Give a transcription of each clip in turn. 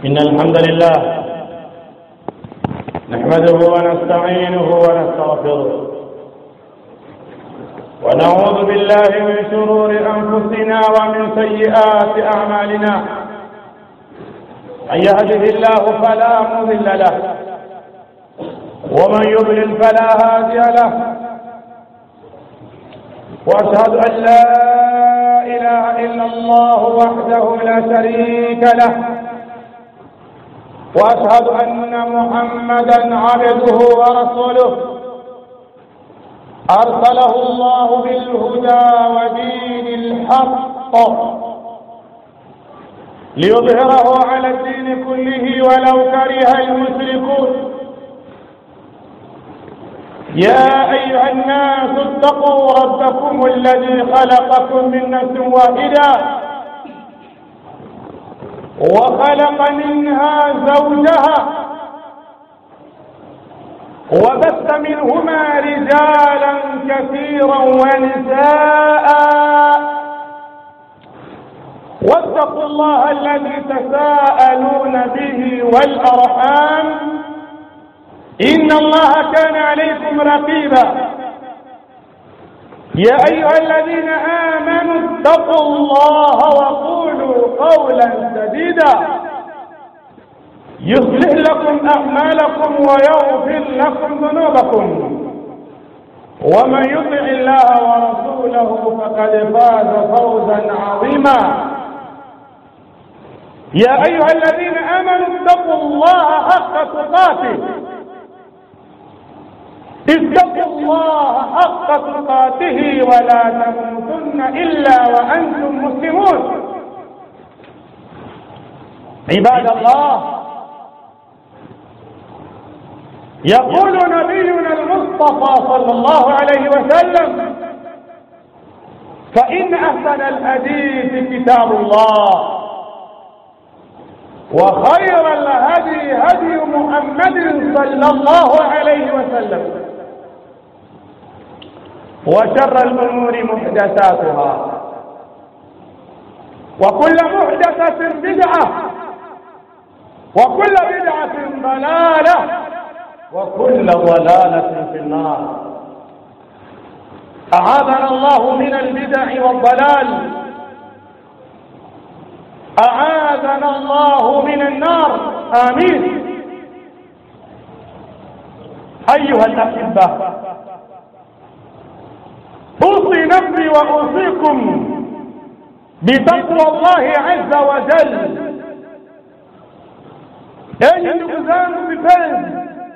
إن الحمد لله نحمده ونستعينه ونستغفره ونعوذ بالله من شرور أنفسنا ومن سيئات أعمالنا من يهده الله فلا مضل له ومن يضلل فلا هادي له واشهد ان لا اله الا الله وحده لا شريك له واشهد ان محمدا عبده ورسوله ارسله الله بالهدى ودين الحق ليظهره على الدين كله ولو كره المشركون يا أيها الناس اتقوا ربكم الذي خلقكم من نفس واحدة وخلق منها زوجها وبث منهما رجالا كثيرا ونساء واتقوا الله الذي تساءلون به والأرحام إن الله كان عليكم رقيبا يا أيها الذين آمنوا اتقوا الله وقولوا قولا سديدا يصلح لكم أعمالكم ويغفر لكم ذنوبكم ومن يطع الله ورسوله فقد فاز فوزا عظيما يا أيها الذين آمنوا اتقوا الله حق تقاته اتقوا الله حق تقاته ولا تموتن إلا وأنتم مسلمون عباد الله يقول نبينا المصطفى صلى الله عليه وسلم فإن أحسن الحديث كتاب الله وخير الهدي هدي محمد صلى الله عليه وسلم وشر الأمور محدثاتها وكل محدثة بدعة وكل بدعة ضلالة وكل ضلالة في النار أعاذنا الله من البدع والضلال أعاذنا الله من النار آمين أيها الأحبة أوصي نفسي وأوصيكم بتقوى الله عز وجل enyi ndugu zangu vipenzi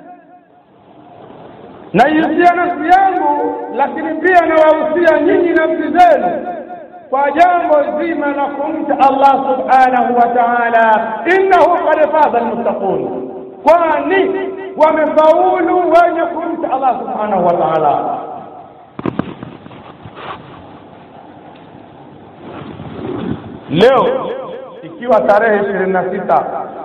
naihusia nafsi yangu lakini pia nawahusia nyinyi nafsi zenu kwa jambo zima la kumcha allah subhanahu wa taala innahu qad faza almuttaqun kwani wamefaulu wenye kumcha allah subhanahu wa taala leo ikiwa tarehe ishirini na sita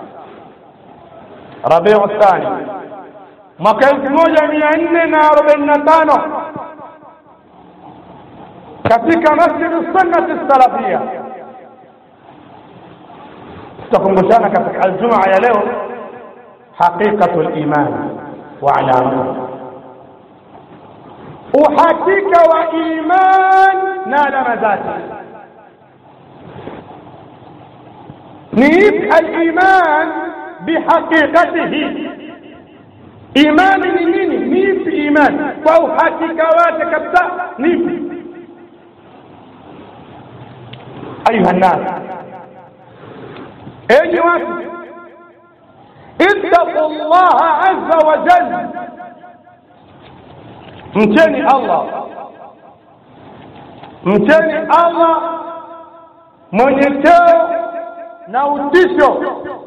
rabiu thani mwaka elfu moja mia nne na arobaini na tano katika masjidu sunnati salafia tutakumbushana katika aljumaa ya leo haqiqatu liman wa alamatuhu uhakika wa iman na alama zake ni ipi aliman bihaqiqatihi imani ni nini ni ipi imani kwa uhakika wake kabisa ni ipi ayuha nnas enyi watu ittaqu llaha azza wa jalla mcheni allah mcheni allah mwenye cheo na utisho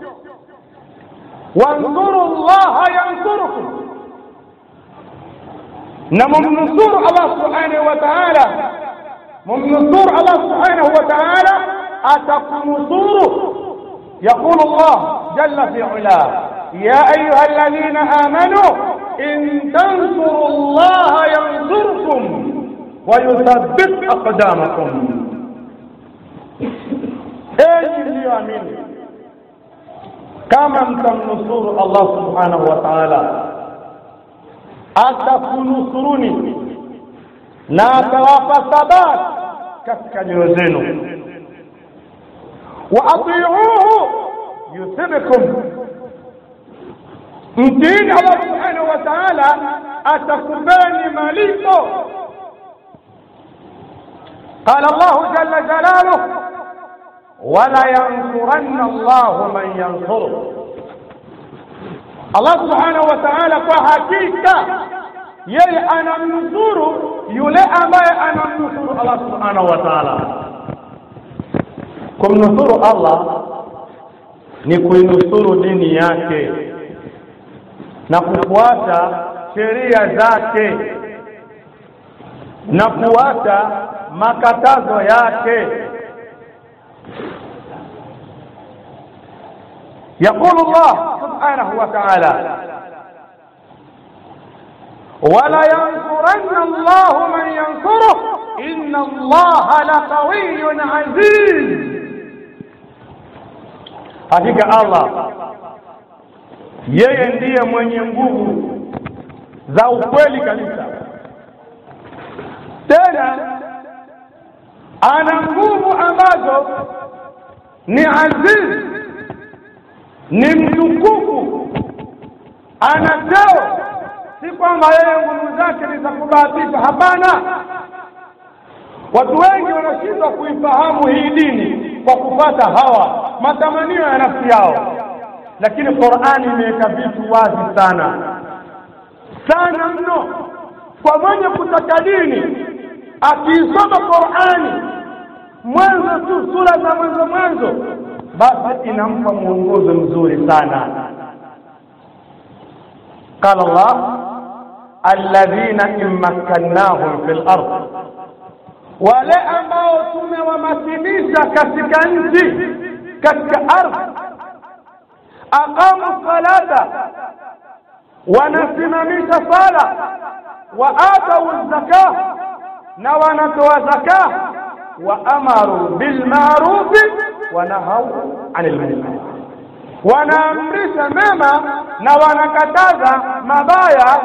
wansuru llaha yansurukum na mumnusuru allah subhanahu wa taala mumnusuru allah subhanahu wa taala atakunusuru يقول الله جل في علاه يا أيها الذين آمنوا إن تنصروا الله ينصركم ويثبت أقدامكم enyi mliyoamini kama mtamnusuru Allah subhanahu wa ta'ala atakunusuruni na atawapa thabat katika nyoyo zenu wa atiuhu yuthibkum mtiini Allah subhanahu wa ta'ala atakupeni malipo قال الله جل جلاله ولا ينصرن الله من ينصره Allah subhanahu wa ta'ala kwa hakika yeye anamnusuru yule ambaye anamnusuru Allah subhanahu wa ta'ala kumnusuru Allah ni kuinusuru dini yake na kufuata sheria zake na kufuata makatazo yake يقول الله سبحانه وتعالى ولا ينصرن الله من ينصره إن الله لقوي عزيز hakika Allah yeye ndiye mwenye nguvu za ukweli kabisa tena ana nguvu ambazo ni aziz ni mtukufu ana cheo si kwamba yeye nguvu zake ni za kubahatisha hapana watu wengi wanashindwa kuifahamu hii dini kwa kupata hawa matamanio ya nafsi yao lakini Qur'ani imeweka vitu wazi sana sana mno kwa mwenye kutaka dini akiisoma Qur'ani mwanzo tu sura za mwanzo mwanzo basi inampa mwongozo mzuri sana قال الله الذين إن مكناهم في الأرض wale ambao tumewamasilisha katika nchi katika ardhi aqamu salata wanasimamisha sala wa atau zaka na wanatoa zaka wa amaru bil ma'ruf wa nahau anil munkar wanaamrisha mema na wanakataza mabaya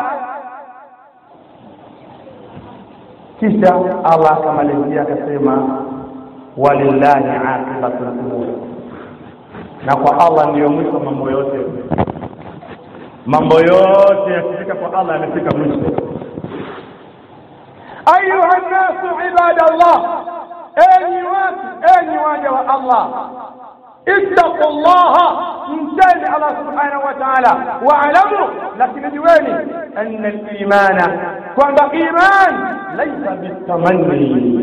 kisha Allah akamalizia akasema walillahi aqibatul umur na kwa Allah ndiyo mwisho mambo yote mambo yote yakifika kwa Allah yamefika mwisho ayuha nnasu ibadallah enyi watu enyi waja wa Allah اتقوا الله ممتاز الله سبحانه وتعالى واعلموا لكن جواني ان الايمان كما ايمان ليس بالتمني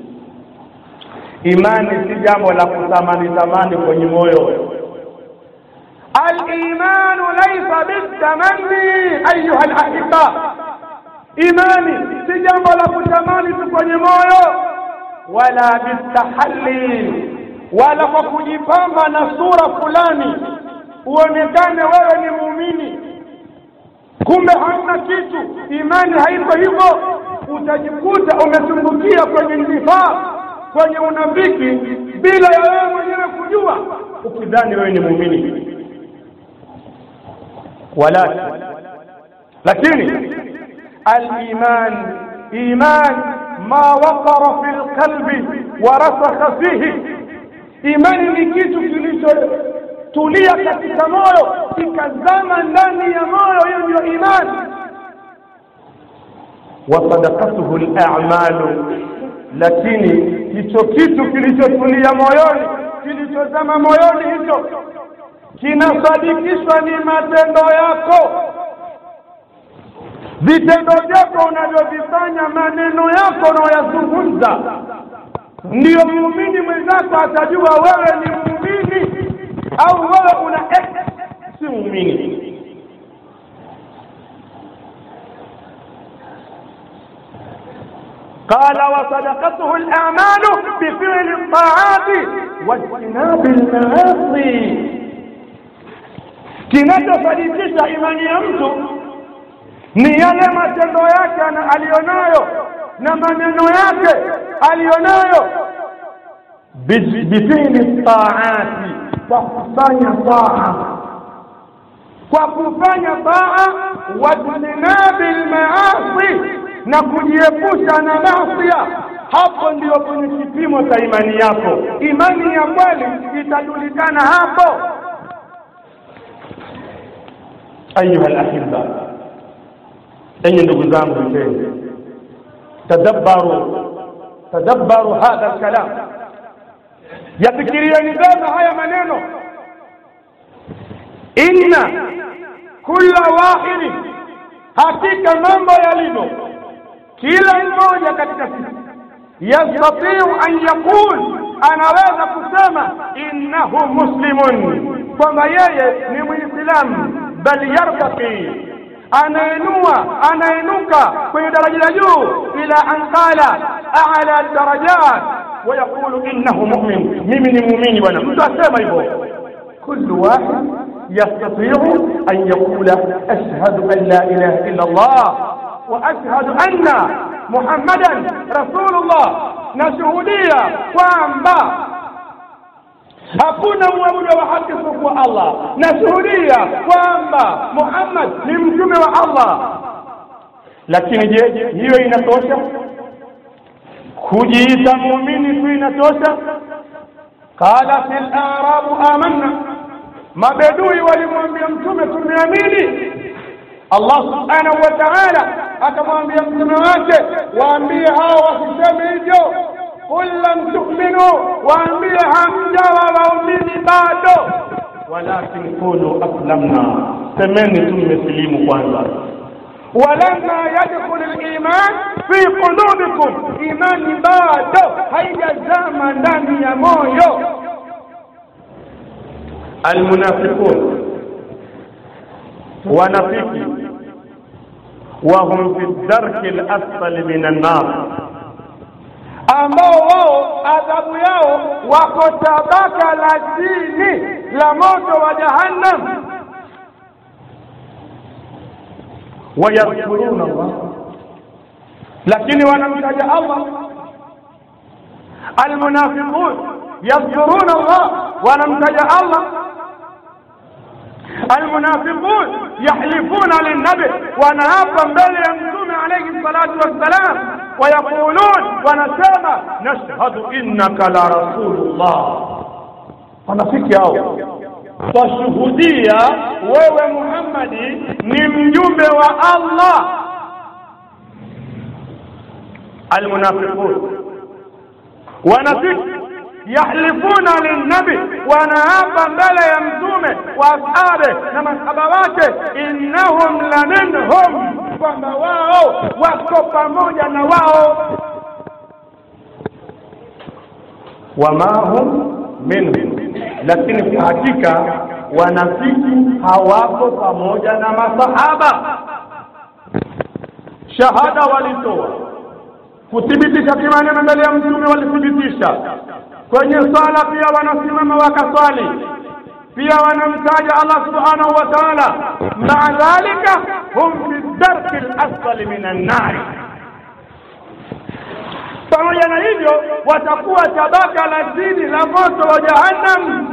imani si jambo la kutamani tamani kwenye moyo alimanu laisa bitamanni ayuha alahibba imani si jambo la kutamani tu kwenye moyo wala bitahalli wala kwa kujipamba na sura fulani uonekane wewe ni muumini kumbe hamna kitu imani haiko hivyo utajikuta umetumbukia kwenye nifaa kwenye unafiki bila ya wewe mwenyewe kujua ukidhani wewe ni muumini walakin lakini aliman iman ma waqara fi lqalbi warasakha fihi imani ni kitu kilichotulia katika moyo kikazama ndani ya moyo hiyo ndio imani wasadakatuhu lamalu lakini hicho kitu kilichotulia moyoni kilichozama moyoni hicho kinasadikishwa ni matendo yako vitendo vyako unavyovifanya maneno yako unaoyazungumza ndiyo muumini mwenzako atajua wewe ni muumini au wewe una ex si muumini قال وصدقته الأعمال بفعل الطاعات واجتناب المعاصي kinachosadikisha imani ya mtu ni yale matendo yake aliyonayo na maneno yake aliyonayo bifili taati kwa kufanya taa kwa kufanya taa wajtinabi lmaasi na kujiepusha na masia hapo ndio kwenye kipimo cha imani yako imani ya kweli itajulikana hapo ayuha lahibba enye ndugu zangu vipenzi tadabbaru tadabbaru hadha lkalam yafikirieni vema haya maneno inna kula wahidi hakika mambo yalivyo kila mmoja katika sisi yastatiu an yaqul anaweza kusema innahu muslimun kwamba yeye ni mwislamu bal yartaqi anainua anainuka kwenye daraja la juu ila an qala a'la darajat ويقول إنه مؤمن ممن مؤمن وانا mtu asema hivyo كل واحد يستطيع أن يقول أشهد أن لا إله إلا الله وأشهد أن محمدا رسول الله نشهدية kwamba hakuna mwabudu wa haki isipokuwa Allah nashuhudia kwamba Muhammad ni mtume wa Allah lakini je hiyo inatosha kujiita muumini tu inatosha qala fil arabu amanna mabedui walimwambia mtume tumeamini Allah subhanahu wa ta'ala akamwambia mtume wake waambie hao wasiseme hivyo qul lam tu'minu waambie hamjawa waumini bado walakin qulu aslamna semeni tu mmesilimu kwanza ولما يدخل الإيمان في قلوبكم إيمان bado haijazama ndani ya moyo المنافقون ونفيق وهم في الدرك الأسفل من النار ambao wao adhabu yao wako tabaka la chini la moto wa jahannam wayadhkuruna Allah lakini wanamtaja Allah almunafiqun yadhkuruna Allah wanamtaja Allah المنافقون يحلفون للنبي ونهاب mbele ya mtume alayhi salatu wassalam ويقولون ونسمع نشهد انك لرسول الله wanafiki hao twashuhudia wewe Muhammadi ni mjumbe wa Allah almunafiqun wanafiki yahlifuna linnabi wanaapa mbele ya mtume wa ashabe na masahaba wake innahum la minhum kwamba wao wako pamoja na wao wama hum minhum lakini kwa hakika wanafiki hawako pamoja na masahaba shahada walitoa kuthibitisha kimaneno mbele ya mtume walithibitisha kwenye sala pia wanasimama wakaswali pia wanamtaja Allah subhanahu wa ta'ala maa dhalika hum fi darki al-asfali min an-nar pamoja na hivyo watakuwa tabaka la chini la moto wa jahannam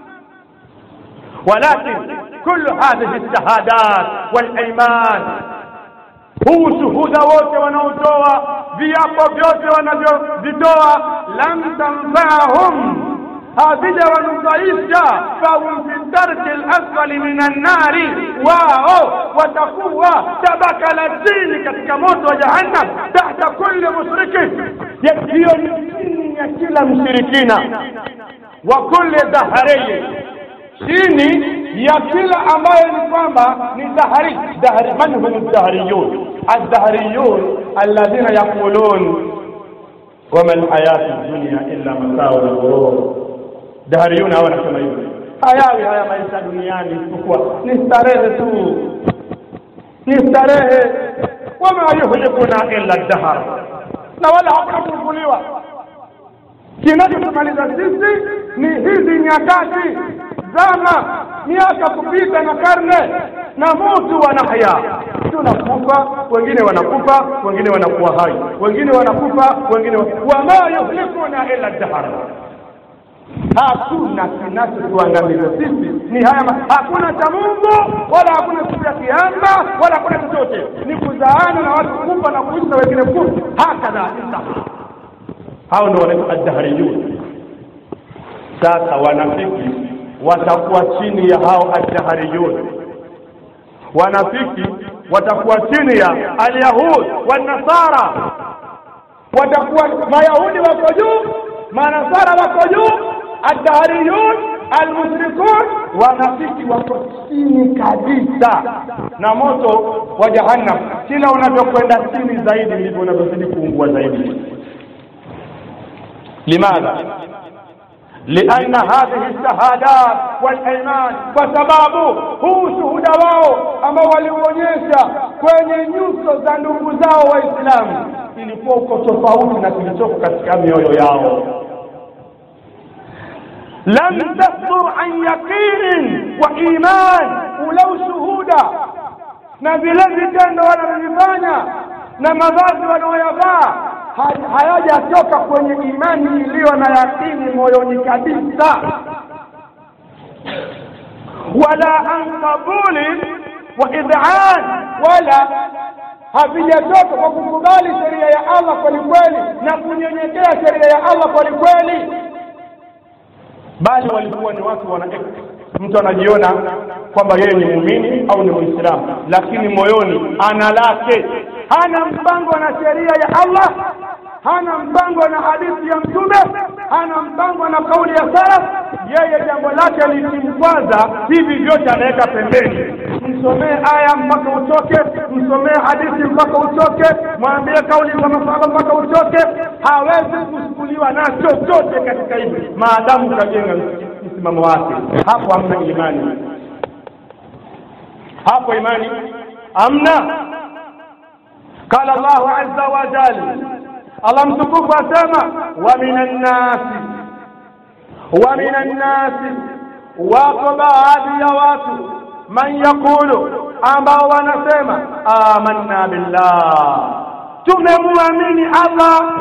ولكن كل هذه الشهادات والايمان huu shuhuda wote wanaotoa viapo vyote wanavyovitoa lam tanfahum havija wanufaisha fahum fi darki lasfali min annari wao watakuwa tabaka la chini katika moto wa jahannam tahta kulli mushrikin hiyo ni chini ya kila mshirikina wa kulli dhahariyi chini ya kila ambayo ni kwamba ni dahari dahari man hum dahriyun الدهريون الذين يقولون وما الحياة الدنيا إلا متاع الغرور دهريون hawa nasema hivyo hayawi haya maisha duniani isipokuwa ni starehe tu ni starehe wama yuhlikuna illa dahar na wala hakuna kufufuliwa kinachotumaliza sisi ni hizi nyakati zama miaka kupita na karne na mutu wanahya tunakufa wengine wanakufa wengine wanakuwa hai wengine wanakufa wengine wama yuhlikuna illa dahar hakuna kinachotuangamiza sisi ni haya ma- hakuna cha mungu wala hakuna siku ya kiama wala hakuna chochote ni kuzaana na watu kufa na kuishi na wengine kufa hakadha intaha hao ndio wanaitwa addahariyun sasa wanafiki watakuwa chini ya hao addahariyun wanafiki watakuwa chini ya alyahud wanasara watakuwa mayahudi wako juu manasara wako juu addahariyun almushrikun wanafiki wako chini kabisa na moto wa jahannam kila unavyokwenda chini zaidi ndivyo unavyozidi kuungua zaidi limadha لأن هذه الشهادات والأيمان وسباب huu shuhuda wao ambao waliuonyesha kwenye nyuso za ndugu zao waislamu ilikuwa uko tofauti na kilichoko katika mioyo yao lam tasdur an yaqinin wa iman ule ushuhuda na vile vitendo wanavyovifanya na mavazi wanaoyavaa ha- hayajatoka kwenye imani iliyo na yakini moyoni kabisa wala an qabuli wa idhan wala havijatoka kwa kukubali sheria ya Allah kwelikweli na kunyenyekea sheria ya Allah kwelikweli bali walikuwa ni watu wana mtu anajiona kwamba yeye ni muumini au ni muislamu lakini moyoni ana lake hana mpango na sheria ya Allah hana mpango na hadithi ya mtume hana mpango na kauli ya salaf yeye jambo lake likimkwaza hivi vyote anaweka pembeni msomee aya mpaka utoke msomee hadithi mpaka utoke mwambie kauli za masahaba mpaka utoke hawezi kuchukuliwa na chochote katika hivi maadamu kajenga msimamo wake hapo hamna imani hapo imani hamna qala Allahu azza wa jalla Allah mtukufu asema wa minan nasi wa minan nasi wako baadhi ya watu man yaqulu ambao wanasema amanna billah tumemwamini Allah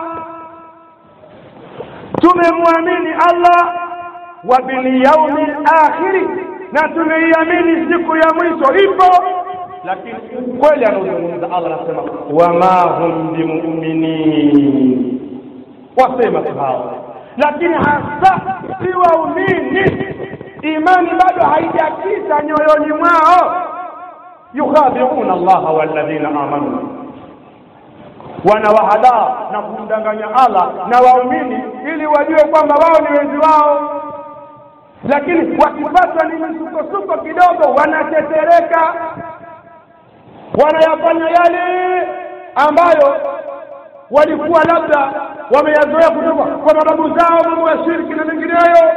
tumemwamini Allah wa bil yaumil akhiri na tumeiamini siku ya mwisho ipo lakini kweli anaozungumza Allah anasema wama hum bimuminin wasema tu hao lakini hasa si waumini imani bado haijakita nyoyoni mwao yukhadiuna allaha walladhina amanu wanawahadaa na kumdanganya Allah na waumini ili wajue kwamba wao ni wenzi wao lakini wakipatwa ni misukosuko kidogo wanatetereka wanayafanya yale ambayo walikuwa labda wameyazoea kutoka kwa mababu zao mambo ya shirki na mengineyo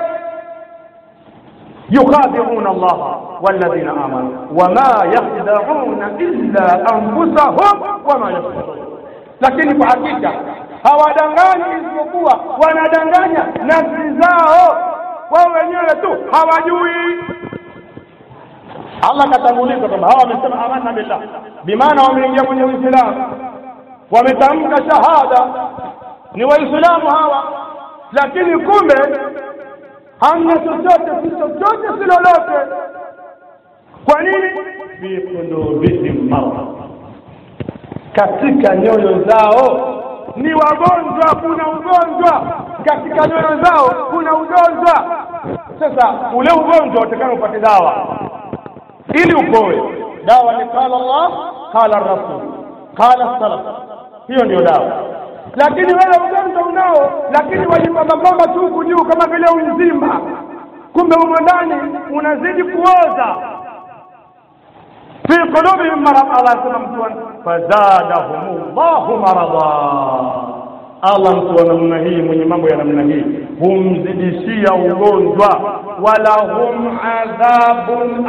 yukhadi'una Allah walladhina amanu wama yakhda'una illa anfusahum wama yashurun lakini kwa hakika hawadanganyi isipokuwa wanadanganya nafsi zao wao wenyewe tu hawajui Allah katanguliza kwamba hawa wamesema amanna billah bimaana wameingia kwenye Uislamu wametamka shahada ni waislamu hawa lakini kumbe hamna chochote si chochote si lolote kwa nini fi qulubihim marad katika nyoyo zao ni wagonjwa kuna ugonjwa katika nyoyo zao kuna ugonjwa sasa ule ugonjwa utakana upate dawa ili upoe dawa ni qala Allah qala rasul qala salaf hiyo ndio dawa lakini wewe ugonjwa unao lakini wajipambapamba tu huku juu kama vile unzima kumbe umo ndani unazidi kuoza fi qulubihim marad Allah asema mtu fazadahum Allahu marada Allah mtu wa namna hii mwenye mambo ya namna hii humzidishia ugonjwa wala hum adhabun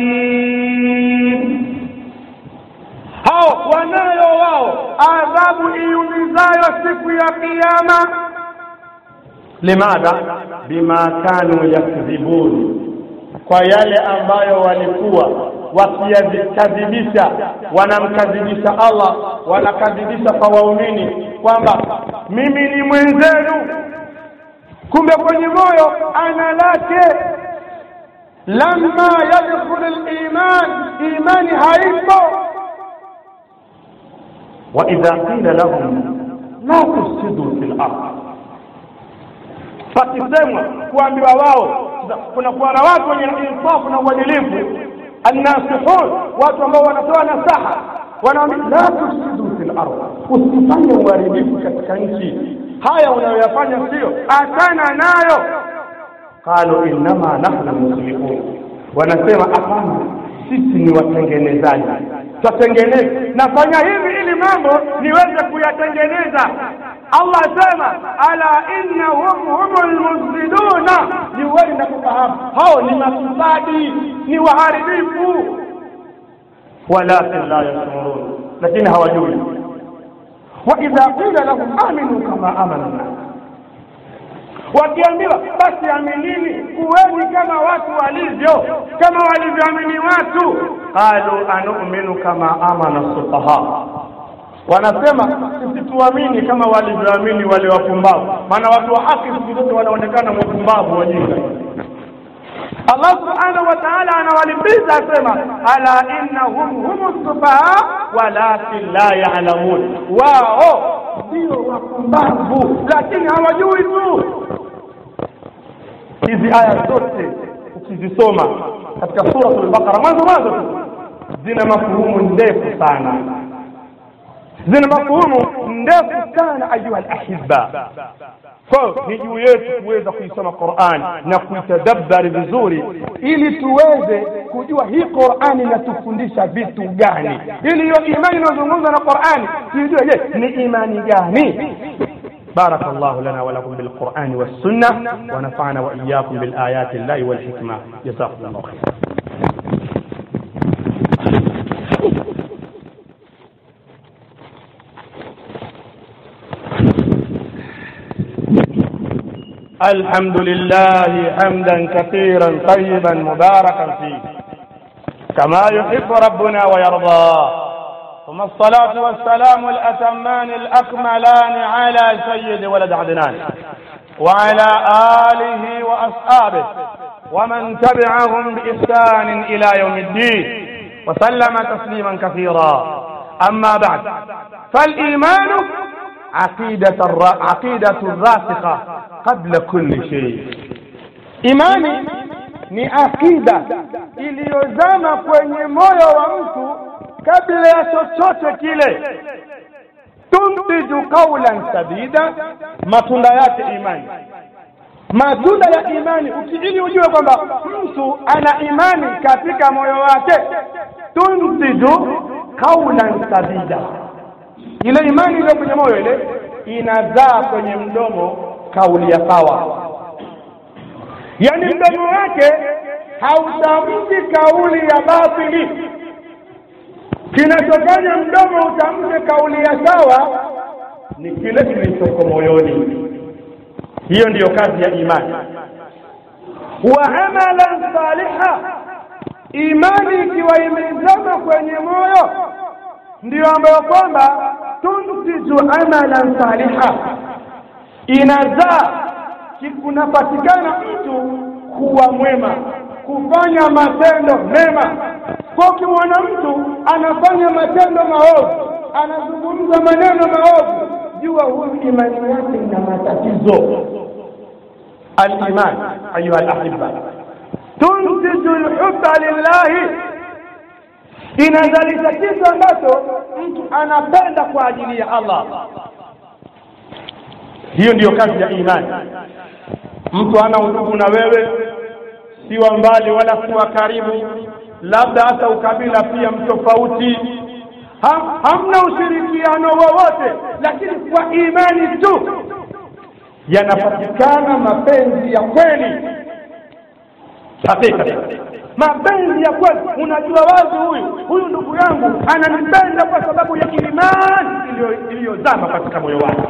alim hao wanayo wao adhabu iumizayo siku ya kiyama limadha bima kanu yakdhibun kwa yale ambayo walikuwa wakiyakadhibisha wanamkadhibisha Allah wanakadhibisha kwa waumini kwamba mimi ni mwenzenu kumbe kwenye moyo ana lake lamma yadkhulu liman imani haipo waidha qila lahum la tufsidu fi lard pakisemwa kuambiwa wao kunakuwa na watu wenye insafu na uadilifu annasihun watu ambao wanatoa nasaha wanaambia la tufsidu fi lard usifanye uharibifu katika nchi haya unayoyafanya sio achana nayo qalu innama nahnu muslihun wanasema hapana sisi ni watengenezaji twatengeneza nafanya hivi ili mambo niweze kuyatengeneza allah asema ala innahum humul mufsiduna ni uweli na kufahamu hao ni mafisadi ni waharibifu walakin la yashurun lakini hawajui waidha qila lahum aminu kama amana nnas wakiambiwa basi aminini kuweni kama watu walivyo kama walivyoamini watu qalu anuminu kama amana sufaha wanasema sisi tuamini kama walivyoamini wale wapumbavu maana watu wa haki siku zote wanaonekana wapumbavu wajinga Allah subhanahu wa ta'ala anawalipiza asema ala innahum humu sufaha walakin la ya'lamun wao ndio wapumbavu lakini hawajui tu hizi aya zote ukizisoma katika suratul baqara mwanzo mwanzo tu zina mafuhumu ndefu sana zina mafuhumu ndefu sana ayuha alahibba kwa ni juu yetu kuweza kuisoma Qur'an na kuitadabbari vizuri ili tuweze kujua hii Qur'an inatufundisha vitu gani ili hiyo imani inayozungumzwa na Qur'an tujue je ni imani gani بارك الله لنا ولكم بالقرآن والسنة ونفعنا وإياكم بالآيات الله والحكمة جزاكم الله خيرا الحمد لله حمدا كثيرا طيبا مباركا فيه كما يحب ربنا ويرضى ثم الصلاة والسلام الأتمان الأكملان على سيد ولد عدنان وعلى آله وأصحابه ومن تبعهم بإحسان إلى يوم الدين وسلم تسليما كثيرا أما بعد فالإيمان عقيدة الر... عقيدة راسخة قبل كل شيء إيماني ni akida iliyozama kwenye moyo wa mtu kabla ya chochote kile tuntiju qaulan sadida matunda yake imani matunda ya imani ili ujue kwamba mtu ana imani katika moyo wake tuntiju qaulan sadida ile imani iliyo kwenye moyo ile inazaa kwenye mdomo kauli ya sawa yaani mdomo wake hautamki kauli ya batili kinachofanya mdomo utamke kauli ya sawa ni kile kilichoko moyoni hiyo ndiyo kazi ya imani wa amalan saliha imani ikiwa imezama kwenye moyo ndiyo ambayo kwamba tuntiju amalan saliha inazaa kunapatikana mtu kuwa mwema kufanya matendo mema kwa ukimwona mtu anafanya matendo maovu anazungumza maneno maovu jua huyu imani yake ina matatizo aliman ayuha alahibba tuntiju lhubba lillahi inazalisha kitu ambacho mtu anapenda kwa ajili ya allah hiyo ndiyo kazi ya imani mtu ana undugu na wewe si wa mbali wala si wa karibu labda hata ukabila pia mtofauti ha, hamna ushirikiano wowote lakini kwa imani tu yanapatikana mapenzi ya kweli hakika mapenzi ya kweli unajua wazi huyu huyu ndugu yangu ananipenda kwa sababu ya imani iliyozama katika moyo wake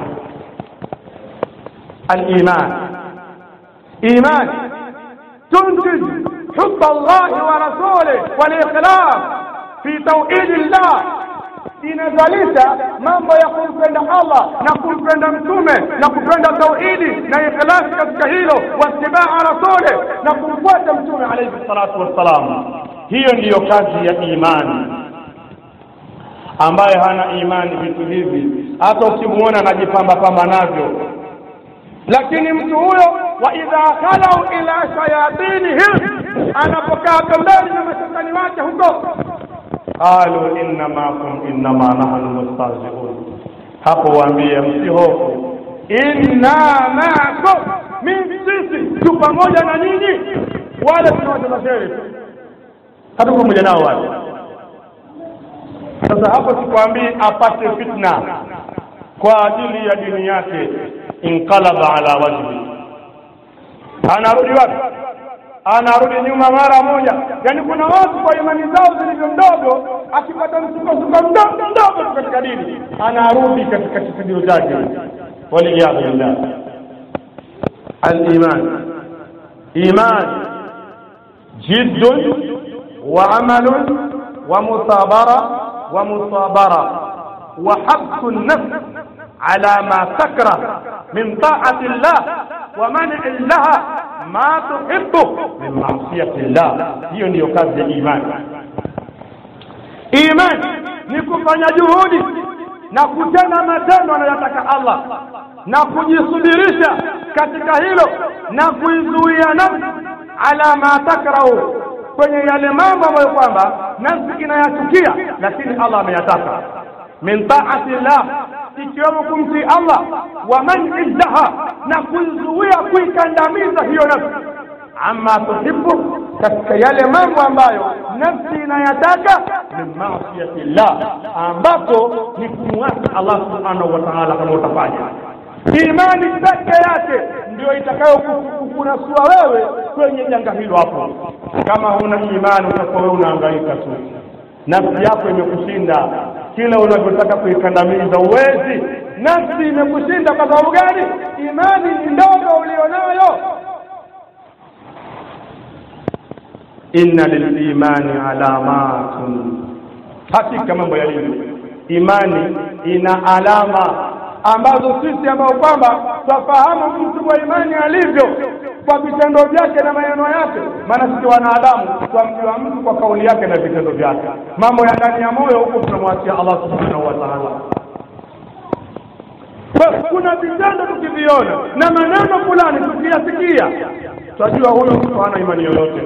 aliman iman تنتج حب الله ورسوله والإخلاص في توحيد الله inazalisha mambo ya kumpenda Allah na kumpenda mtume na kupenda tauhidi na ikhlasi katika hilo watibaa rasule na kumfuata mtume alayhi salatu wassalam hiyo ndiyo kazi ya imani ambaye hana imani vitu hivi hata ukimuona anajipamba pamba navyo lakini mtu huyo wa idha khalau ila shayatinihim anapokaa pembeni na mashetani wake huko qalu inna maakum innama nahnu mustahzi'un hapo waambie msihofu inna maakum mimi sisi tu pamoja na nyinyi wale tunawacheza shere hatuko pamoja nao wale sasa hapo sikwambii apate fitna kwa ajili ya dini yake inqalaba ala wajhi anarudi wapi anarudi nyuma mara moja yaani kuna watu kwa imani zao zilivyo mdogo akipata msukosuko mdogo mdogo tu katika dini anarudi katika kisigiro chake waliyadhu billah aliman iman jiddun wa amalun wa musabara wa musabara wa habsu nafs على ما تكره من طاعة الله ومنع لها ما تحبه من معصية الله hiyo ndiyo kazi ya imani imani ni kufanya juhudi na kutenda matendo anayotaka Allah na kujisubirisha katika hilo na kuizuia nafsi ala ma takrahu kwenye yale mambo ambayo kwamba nafsi inayachukia lakini Allah ameyataka min taati llah ikiwemo kumtii Allah wa man'i laha na kuizuia kuikandamiza hiyo nafsi amma tuhibbu katika yale mambo ambayo nafsi inayataka min maasiyati llah ambapo ni kumwasi Allah subhanahu wa ta'ala kama utafanya imani peke yake ndio itakayo kukunasua wewe kwenye janga hilo hapo kama huna imani utakuwa wewe unahangaika tu nafsi yako imekushinda kila unavyotaka kuikandamiza uwezi nafsi imekushinda kwa sababu gani imani ni ndogo ulionayo inna lilimani alamatun hakika mambo yalivyo imani ina alama ambazo sisi ambao kwamba twafahamu mtu wa imani alivyo kwa vitendo vyake na maneno yake maana sisi wanadamu twamjua mtu kwa kauli yake na vitendo vyake mambo ya ndani ya moyo huko tunamwachia Allah subhanahu wa ta'ala kuna vitendo tukiviona na maneno fulani tukiyasikia twajua huyo mtu hana imani yoyote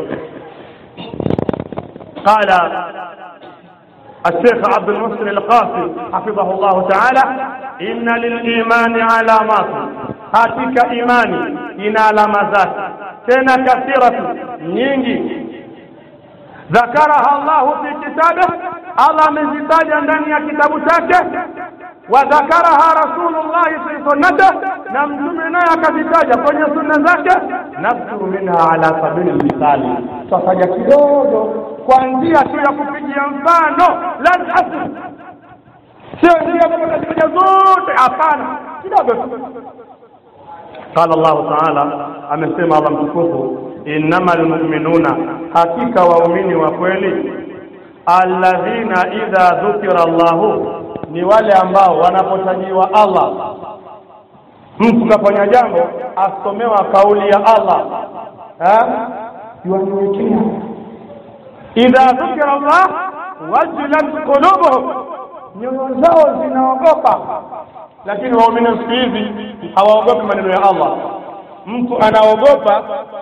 qala الشيخ عبد المحسن القاسي حفظه الله تعالى إن للإيمان علامات hakika imani ina alama zake tena kathiratu nyingi ذكرها الله في كتابه الله amezitaja ndani ya kitabu chake وذكرها رسول الله في سنته na mtume naye akazitaja kwenye sunna zake nabduru minha ala sabili misali tutaja kidogo kuanzia tu ya kupigia mfano lan asl sio ndio kwamba tutaja zote hapana kidogo tu قال الله تعالى amesema Allah mtukufu innamal mu'minuna hakika waumini wa kweli alladhina idha dhukira Allahu ni wale ambao wanapotajiwa Allah mtu kafanya jambo asomewa kauli ya Allah eh yuanyenyekea idha dhukira Allah wajilat qulubuhum nyoyo zao zinaogopa lakini waumini siku hizi hawaogopi maneno ya Allah mtu anaogopa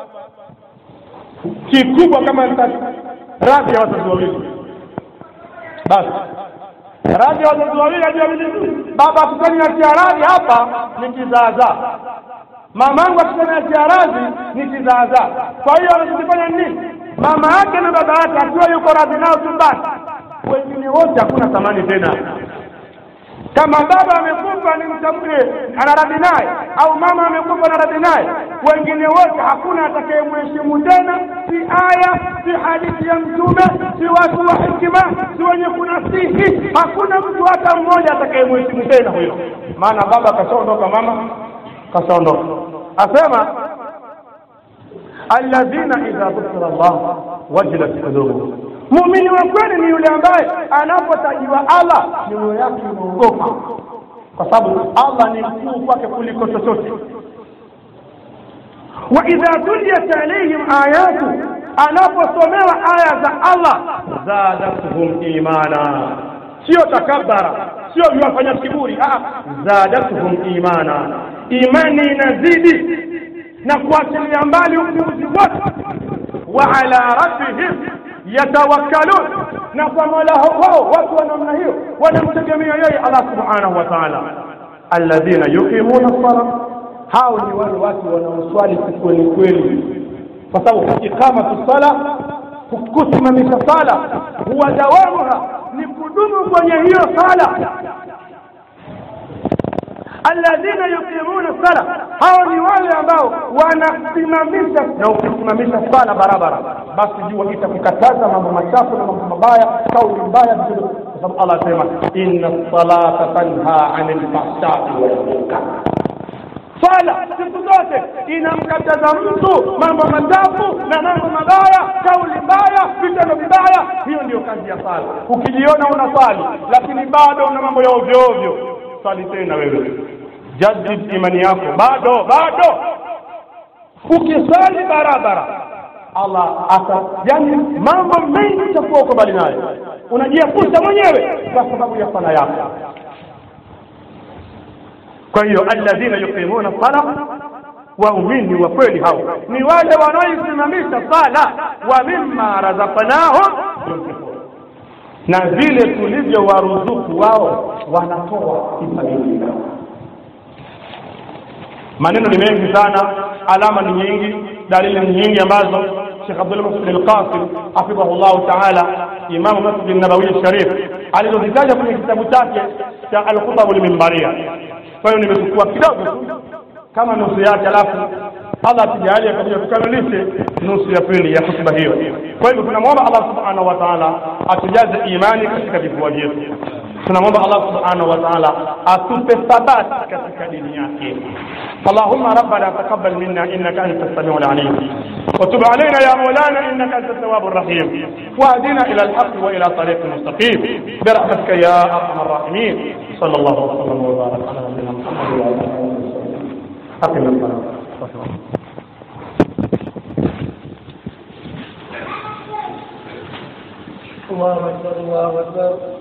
kikubwa kama radhi ya wazazi wawili basi radhi ya wazazi wawili ajua baba akutaniachia radhi hapa ni kizaazaa mamangu akutaniachia radhi ni kizaazaa kwa hiyo anachokifanya nini mama yake na baba yake akiwa yuko radhi nao tu basi wengine wote hakuna thamani tena kama baba amekufa ni mtamke anaradi naye au mama amekufa anaradi naye wengine wote hakuna atakayemheshimu tena si aya si hadithi ya mtume si watu wa hikima si wenye kunasihi hakuna mtu hata mmoja atakayemheshimu tena huyo maana baba kashaondoka mama kashaondoka asema alladhina idha dhukira Allah wajilat qulubuhum muumini wa kweli ni yule ambaye anapotajiwa allah mioyo yake inaogopa kwa sababu allah ni mkuu kwake kuliko chochote wa idha tuliyat alaihim ayatu anaposomewa aya za allah zadatuhum imana sio takabara sio viwafanya kiburi ah, zadatuhum imana imani inazidi na kuachilia mbali upuuzi wote wa ala rabbihim yatawakkalun na kwa mola wao watu wa namna hiyo wanamtegemea yeye allah subhanahu wa taala alladhina yuqimuna sala hao ni wale watu wanaoswali kikweli kweli kwa sababu iqamatu sala kusimamisha sala huwa dawamuha ni kudumu kwenye hiyo sala alladhina yuqimuna sala hao ni wale ambao wanasimamisha na ukisimamisha sala barabara basi jua itakukataza mambo machafu na mambo mabaya kauli mbaya vile kwa sababu Allah asema inna salata tanha anil fahsai wal munkar swala siku zote inamkataza mtu mambo machafu na mambo mabaya kauli mbaya vitendo vibaya hiyo ndio kazi ya sala ukijiona una swali lakini bado una mambo ya ovyo ovyo swali tena wewe jadid imani yako bado bado ukiswali barabara allah ata yani mambo mengi utakuwa uko mbali nayo unajiepusha mwenyewe kwa sababu ya sala yako kwa hiyo alladhina yuqimuna sala waumini wa kweli hao ni wale wanaoisimamisha sala wa mimma razaqnahum yunfiqun na vile tulivyowaruzuku wao wanatoa kifadhili maneno ni mengi sana alama ni nyingi dalili ni nyingi ambazo Sheikh Abdul Muhsin Al-Qasim hafidhahullahu ta'ala Imam Masjid Nabawi Sharif alizozitaja kwenye kitabu chake cha Al-Khutab al-Minbaria kwa hiyo nimechukua kidogo tu kama nusu yake alafu Allah atujalie kabisa tukamilishe nusu ya pili ya hotuba hiyo kwa hivyo tunamwomba Allah subhanahu wa ta'ala atujaze imani katika vifua vyetu tunamwomba Allah subhanahu wa ta'ala atupe thabati katika dini yake اللهم ربنا تقبل منا انك انت السميع العليم وتب علينا يا مولانا انك انت التواب الرحيم واهدنا الى الحق والى طريق مستقيم برحمتك يا ارحم الراحمين صلى الله وسلم وبارك على نبينا محمد وعلى اله وصحبه اقم الصلاه الله اكبر الله اكبر